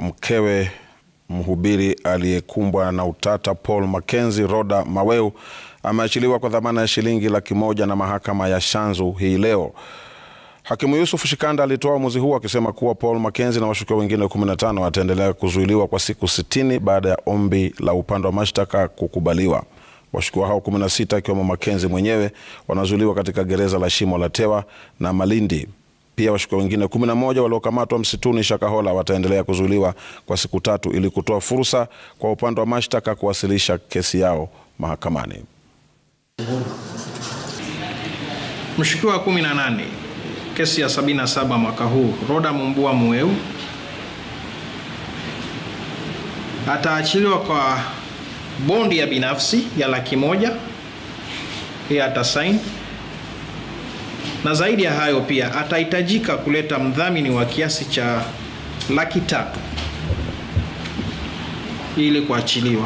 mkewe mhubiri aliyekumbwa na utata Paul Mackenzie Roda Maweu ameachiliwa kwa dhamana ya shilingi laki moja na mahakama ya Shanzu hii leo. Hakimu Yusuf Shikanda alitoa uamuzi huu akisema kuwa Paul Mackenzie na washukiwa wengine 15 wataendelea kuzuiliwa kwa siku 60 baada ya ombi la upande wa mashtaka kukubaliwa. Washukiwa hao 16 akiwemo Mackenzie mwenyewe wanazuiliwa katika gereza la Shimo la Tewa na Malindi. Pia washukiwa wengine 11 waliokamatwa msituni Shakahola wataendelea kuzuiliwa kwa siku tatu ili kutoa fursa kwa upande wa mashtaka kuwasilisha kesi yao mahakamani. Mshukiwa wa 18 kesi ya 77 mwaka huu Roda Mumbua Mweu ataachiliwa kwa bondi ya binafsi ya laki moja hii atasaini, na zaidi ya hayo pia atahitajika kuleta mdhamini wa kiasi cha laki tatu ili kuachiliwa.